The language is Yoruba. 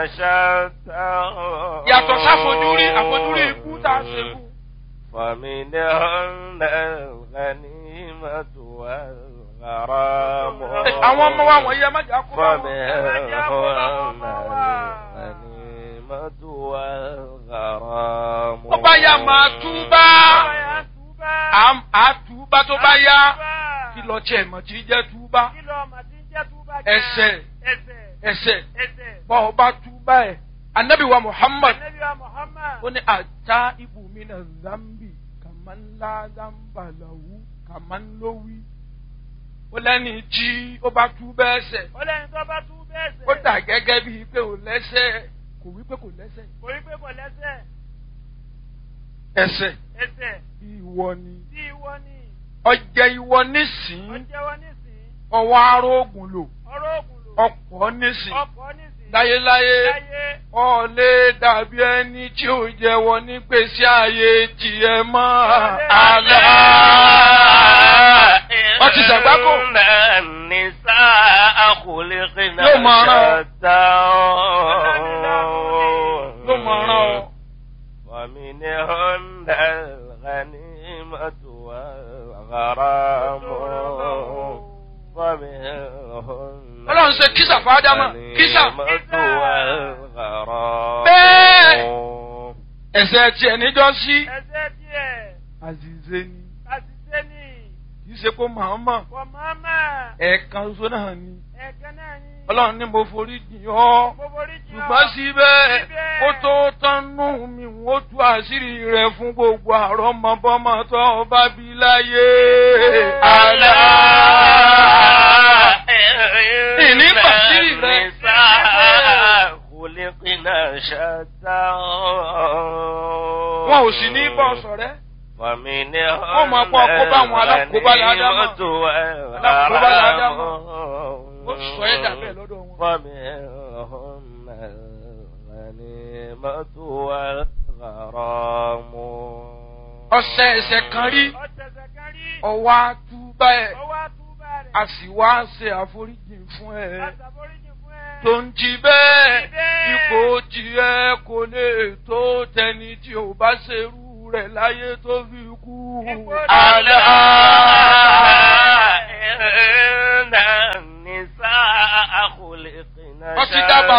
شتى yàtọ̀ sáfojúrí àfojúrí ikú tá a ṣe kú. فمنهن الغنيمة والغرام àwọn ọmọ wa wọ̀nyí ẹ má jà kó bá wọn. فمنهن الغنيمة والغرام ó bá yá máa túbá Àm- á túbá tó bá yá kí lọ tiẹ̀ mọ̀ tí jẹ́ túbá ẹsẹ̀ ẹsẹ̀ bọ́ ọ bá túbá ẹ̀ anabi wa muhammad ó ní ata ibùmí na zambi kàmánlá zambalahu kàmánlówí ó lẹ́ni tí ó bá túbá ẹsẹ̀ ọlẹ́ni tó bá tú bẹ́ẹ̀ sẹ̀. ó dà gẹ́gẹ́ bíi pé ò lẹ́sẹ̀ kò wí pé kò lẹ́sẹ̀ kò rí pé kò lẹ́sẹ̀. ẹsẹ̀ ẹsẹ̀ ìwọ ni tí ìwọ ni ọjẹ́ ìwọ nísìn ọjẹ́wọ́ nísìn ọwọ́ arógùn lò ọ̀rọ̀ ògùn lò ọ̀pọ̀ nísìn ọkọ̀ nísìn láyéláyé láyé ọ̀lẹ́ dàbí ẹni tí ò jẹ́wọ́ nígbèsí ayé tiẹ̀ mọ́ àlá. ọtí sàgbákò. إن النساء خلقن Yóò máa rán ọ. شتى ló mọ̀ ọ́rán ọ. ومنهن الغنيمة والغرام ومنهن Ọlọ́run ṣe kísà fún Ádámà, kísà. الغنيمة والغرام Bẹ́ẹ̀. ẹ̀sẹ̀ tiẹ̀ níjọ́ sí. ẹsẹ̀ díẹ̀ àzìzé ni àṣìṣe ni kì í ṣe kó màmá kò mọ́mọ́ ẹ̀ẹ̀kan ṣoṣo náà ni. ẹ̀kan náà ni Ọlọ́run ní mo forí jìn ọ́. gbogbo orí jìn ọ́. ṣùgbọ́n síbẹ̀ Síbẹ̀. ó tó tánú mi ó tú àṣírí rẹ̀ fún gbogbo àrọ́mọbọ́mọ tó o bá bí láyé. àlá. ìní bàṣírí rẹ̀. خلقنا شتى wọn ò sì ní bọ́ sọ̀rẹ́. ومنهم Wọ́n máa pọ̀ kó bá àwọn alákòóbá ládámà. Alákòóbá ládámà. ó sọ ẹ́ dà bẹ́ẹ̀ lọ́dọ̀ wọn. ومنهم الغنيمة والغرام ọ̀sẹ̀ ẹ̀sẹ̀ kan rí ọ̀tẹ̀sẹ̀ kan rí ọwọ́ àtúbà ẹ̀ ọwọ́ àtúbà rẹ̀ a sì wá ṣe àforíjì fún ẹ. àtàforíjì fún ẹ. tó ń jí bẹ́ẹ̀ Jí bẹ́ẹ̀. ipò tiẹ̀ kò lè tó tẹni tí ò bá ṣerú rẹ̀ láyé tó fi kú. Ipò àlá. إن النساء خلقنا Wọ́n ti dábàá